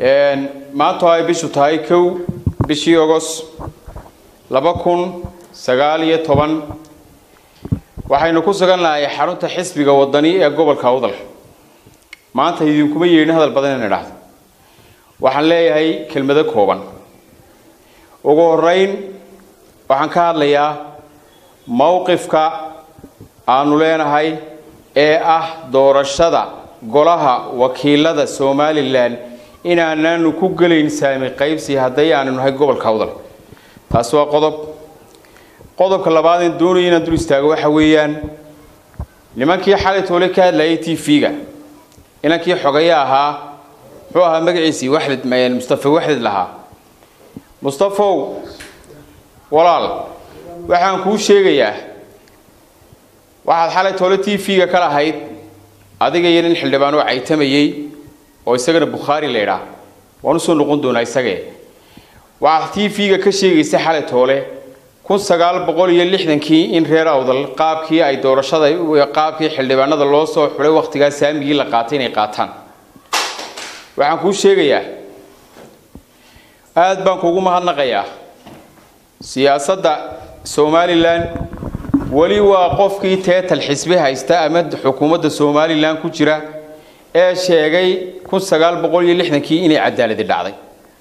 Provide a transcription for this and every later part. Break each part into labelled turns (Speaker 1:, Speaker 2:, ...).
Speaker 1: maanta ay bishu tahay kow bishii ogos laba kun sagaal iyo toban waxaynu ku sugannahay xarunta xisbiga wadani ee gobolka awdal maanta idinkuma yeedhin hadal badan in idhaahdo waxaan leeyahay kelmado kooban ugu horeyn waxaan ka hadlayaa mowqifka aanu leenahay ee ah doorashada golaha wakiilada somalilan inaanaanu ku gelayn saami qaybsi hadday aanu nahay gobolka awdal taasi waa qodob qodobka labaad in doonaya inaan dul istaago waxa weeyaan nimankii xalay toole ka hadlayay t v-ga inankii xogaya ahaa muxuu ahaa magaciisii waxdid mustafa waxdid lahaa mustafow walaal waxaan kuu sheegayaa waxaad xalay toole t v-ga ka lahayd adiga iyo nin xildhibaan oo caytamayey oo isagana bukhaari la idhaa waan usoo noqon doonaa isagee waxaad t v-ga ka sheegaysa xalay toole kun sagaal boqol iyo lixdankii in reer awdal qaabkii ay doorashada qaabkii xildhibaanada loo soo xulay wakhtigaa saamigii la qaatay inay qaataan waxaan kuu sheegayaa aada baan kuugu mahadnaqayaa siyaasadda somalilan weli waa qofkii teetal xisbi haysta ama xukuumadda somalilan ku jira ee sheegay kun sagaal boqol iyo lixdankii inay cadaaladi dhacday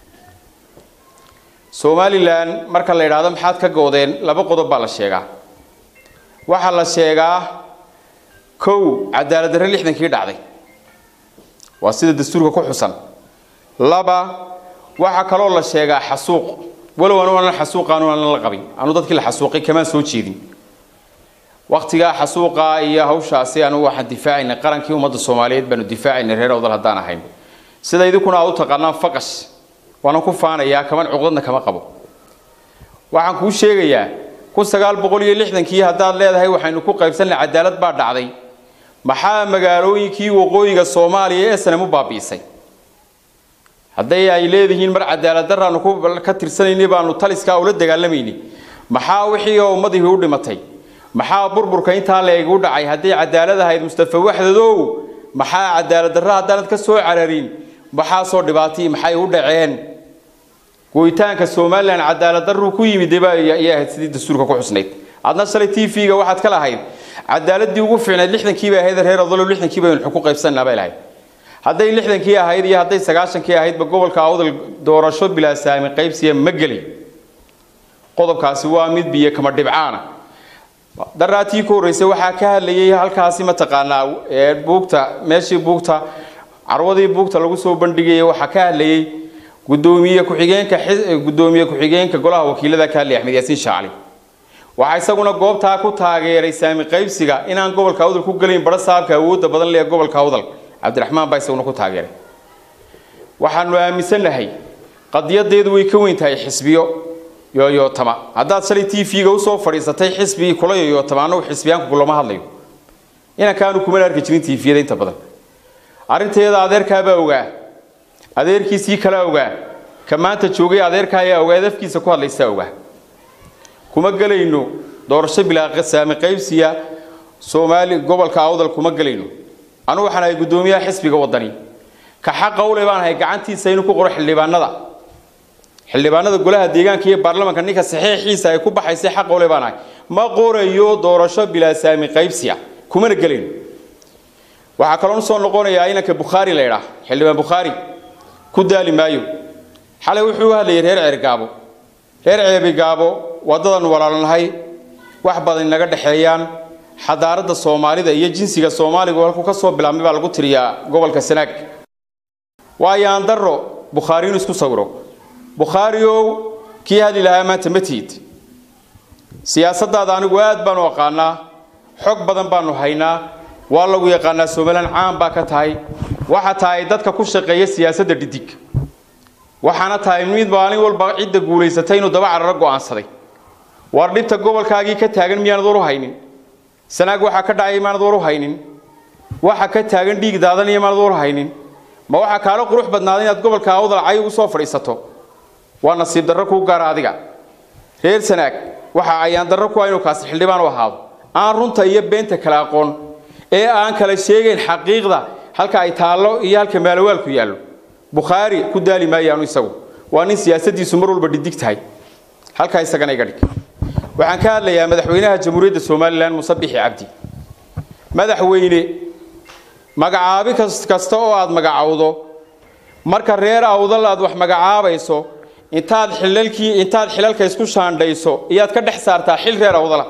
Speaker 1: somalilan marka la yidhaahdo maxaad ka goodeen laba qodob baa la sheegaa waxaa la sheegaa kow cadaalad darre lixdankii dhacday waa sida dastuurka ku xusan laba waxaa kaloo la sheegaa xasuuq walow anu anan xasuuqa anu anan la qabin anu dadkii la xasuuqay kamaan soo jeedin waktigaa xasuuqa iyo hawshaasi anugu waxaan difaacaynay qarankii ummadda soomaaliyeed baanu difaacaynay reer awdal haddaan ahayn sida idinkuna aad u taqaanaan faqash waanan ku faanayaa kaman cuqdadna kama qabo waxaan kuu sheegayaa kun sagaal boqol iyo lixdankii haddaad leedahay waxaynu ku qaybsanay cadaalad baa dhacday maxaa magaalooyinkii waqooyiga soomaaliya ee sanam u baabi'isay hadday ay leedihiin mar cadaalad daraanu ka tirsanaynay baanu taliskaa ula dagaalamayni maxaa wixii oo ummadihii u dhimatay maxaa burburka intaa la egu dhacay hadday cadaalad ahayd mustafa waxdadow maxaa cadaalad darra haddaanad ka soo cararin maxaasoo dhibaatay maxay u dhaceen gooyitaanka somalilan cadaalad darruu ku yimid ayay ahayd sidii dastuurka ku xusnayd adna shalay t v-ga waxaad ka lahayd cadaaladii ugu fiicnayd lixdankii bay ahayd reer odolo lixdankii baynu xukun qaybsanaa bay lahayd hadday lixdankii ahayd iyo hadday sagaashankii ahaydba gobolka awdal doorasho bilaa saami qaybsiya ma geli qodobkaasi waa mid biyo kama dhibcaana daraatii ku horreysay waxaa ka hadlayay halkaasi mataqaanaa buugta meeshii buugta carwadii buugta lagu soo bandhigayay waxaa ka hadlayay gudoomiye ku-xigeenka gudoomiye ku-xigeenka golaha wakiilada ka hadlaya axmed yaasiin shaacli waxaa isaguna goobtaa ku taageeray saami qaybsiga inaan gobolka awdal ku gelayn bara saabka awoodda badan leh gobolka awdal cabdiraxmaan baa isaguna ku taageeray waxaanu aaminsannahay qadiyadeedu way ka weyn tahay xisbiyo yoyootama haddaad shalay t v-ga usoo fadhiisatay xisbigii kula yoyootama annagu xisbiyaanku kulama hadlayo inankaanu kumana arki jirin t v-yada inta badan arrinteeda adeerkaabaa ogaa adeerkiisii kala ogaa ka maanta joogay adeerka ayaa ogaa dafkiisa ku hadlaysaa ogaa kuma gelayno doorasho bilaa saami qaybsiya soomaali gobolka awdal kuma gelayno anugu waxaan ahay guddoomiyaha xisbiga wadani ka xaqa ule baan ahay gacantiisa inuu ku qoro xildhibaanada xildhibaanada golaha deegaanka iyo baarlamanka ninka saxiixiisa ay ku baxaysay xaqa ule baan ahay ma qorayo doorasho bilaa saami qaybsiya kumana gelayno waxaa kaloo usoo noqonayaa inanka bukhaari la idhaa xildhibaan bukhaari ku daali maayo xalay wuxuu u hadlayay reer ceergaabo reer ceebigaabo waddadan walaalnahay wax badan inaga dhexeeyaan xadaaradda soomaalida iyo jinsiga soomaaligu halkuu ka soo bilaabmay baa lagu tiriyaa gobolka sanaag waayaan darro bukhaari inuu isku sawiro bukhaariow kii hadli lahaa maanta ma tihid siyaasaddaada anigu aad baanu aqaanaa xog badan baanu haynaa waa lagu yaqaanaa somalilan caan baa ka tahay waxa tahay dadka ku shaqeeya siyaasadda dhidig waxaana tahay mid maalin walba cidda guulaysatay inuu daba cararo go'aansaday war dhibta gobolkaagii ka taagan miyaanad war u haynin sanaag waxaa ka dhacay maanad war u haynin waxa ka taagan dhiig daadanaya maanad war u haynin ma waxaa kaala qurux badnaaday inaad gobolka awdal cay ugu soo fadhiisato waa nasiib darro kuu gaara adiga reer sanaag waxa ayaan darro ku ah inuu kaasi xildhibaan u ahaado aan runta iyo beenta kala aqoon ee aan kala sheegayn xaqiiqda halka ay taallo iyo halka maalawaalku yaallo bukhaari ku daali maayaanu isagu waa nin siyaasadiisu mar walba dhidig tahay halkaa isagana iga dhig waxaan ka hadlayaa madaxweynaha jamhuuriyadda somalilan muse bixi cabdi madaxweyne magacaabi kasta oo aad magacowdo marka reer awdal aad wax magacaabayso intaad xilalkii intaad xilalka isku shaandhayso iyaad ka dhex saartaa xil reer awdala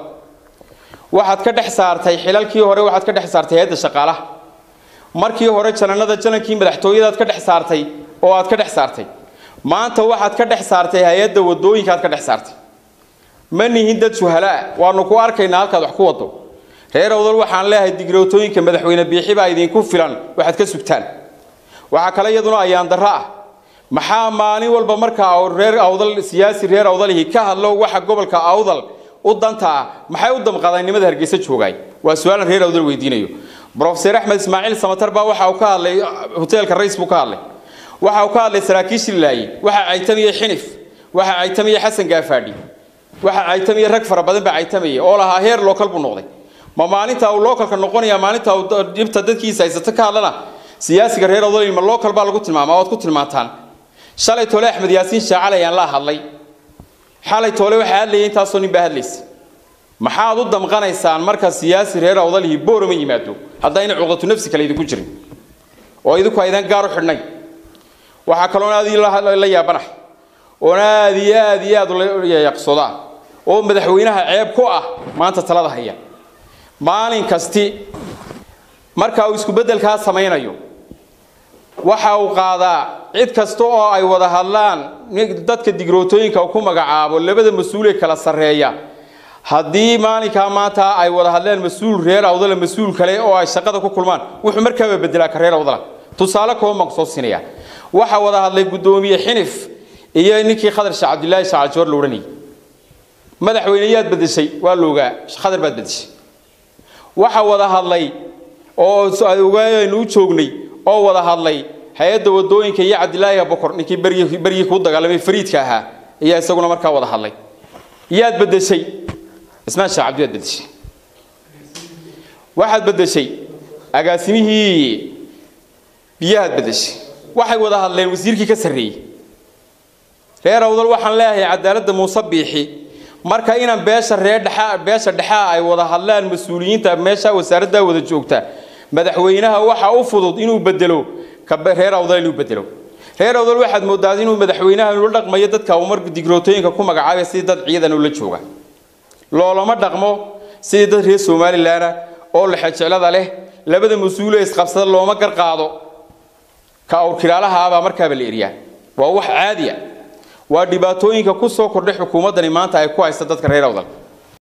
Speaker 1: waxaad ka dhex saartay xilalkii hore waxaad ka dhex saartay hay-adda shaqaalaha markii hore jananada janankii madaxtooyadaad ka dhex saartay oo aad ka dhex saartay maanta waxaad ka dhex saartay hay-adda wadooyinkaad ka dhex saartay ma nihin dad suhalaa waanu ku arkaynaa halkaad wax ku wado reer awdal waxaan leeyahay digrootooyinka madaxweyne biixi baa idinku filan waxaad ka sugtaan waxaa kale iyaduna ayaan darro ah maxaa maalin walba markaa reer awdal siyaasi reer awdalihi ka hadlo waxa gobolka awdal u danta ah maxay u damqadaan nimada hargeysa joogaay waa su-aalan reer awdal weydiinayo brofeser axmed ismaaciil samatar baa waxa uu ka hadlay hoteelka rays buu ka hadlay waxa uu ka hadlay saraakiishii laaye waxa caytamiyey xinif waxa caytamiyey xasan gaafaadhi waxa caytamiyey rag fara badan baa caytamayay oo lahaa heer lookal buu noqday ma maalinta uu lookalka noqonaya maalinta uu dhibta dadkiisa haysato ka hadlana siyaasiga reer awdal ma lookal baa lagu tilmaamaa waad ku tilmaantaan shalay tole axmed yaasiin shaacale ayaan la hadlay xalay tole waxaa hadlayay intaasoo nin baa hadlaysa maxaad u damqanaysaan marka siyaasi reer awdalihi boorama yimaado haddayna cuqdatu nafsi kale idinku jirin oo idinku aydan gaar u xidhnay waxaa kaloon aad la yaabanahay oon aad iyo aad iyo aad ula yaqsodaa oo madaxweynaha ceeb ku ah maanta talada haya maalin kasti marka uu isku beddelkaa samaynayo waxa uu qaadaa cid kasta oo ay wada hadlaan dadka digrootooyinka ku magacaabo labada mas-uulee kala sarreeya haddii maalinkaa maanta ay wada hadleen mas-uul reer awdala mas-uul kale oo ay shaqada ku kulmaan wuxuu markaaba bedelaa ka reer awdala tusaale kooban baan kusoo siinaya waxaa wada hadlay guddoomiye xinif iyo ninkii khadar sheekh cabdillaahi shacaljoor la odhanayay madaxweyne yaad bedeshay waa la ogaa khadar baad bedeshay waxa wada hadlay oo ogaaynu u joognay oo wada hadlay hay-adda wadooyinka iyo cabdilaahi bokor ninkii beryi beryii kuu dagaalamay fariidka ahaa ayaa isaguna markaa wada hadlay yaad bedeshay ismaan sheekh cabdi yaad bedeshay waxaad bedeshay agaasimihii biyahaad bedeshay waxay wada hadleen wasiirkii ka sarreeyey reer awdal waxaan leeyahay cadaaladda muuse biixi marka inaan beesha reer dhexa beesha dhexaa ay wada hadlaan mas-uuliyiinta meesha wasaaraddaa wada joogta madaxweynaha waxa u fudud inuu bedelo reer awdal inuu bedelo reer awdal waxaad moodaa inuu madaxweynaha ula dhaqmayo dadka uu mar digrootooyinka ku magacaabay sidii dad ciidan ula jooga loolama dhaqmo sidii dad reer somalilan oo lexejeclada leh labada mas-uule isqabsada looma garqaado ka awrkiraalahaabaa markaaba la eriyaa waa wax caadiya waa dhibaatooyinka ku soo kordhay xukuumaddani maanta ay ku haysta dadka reer awdal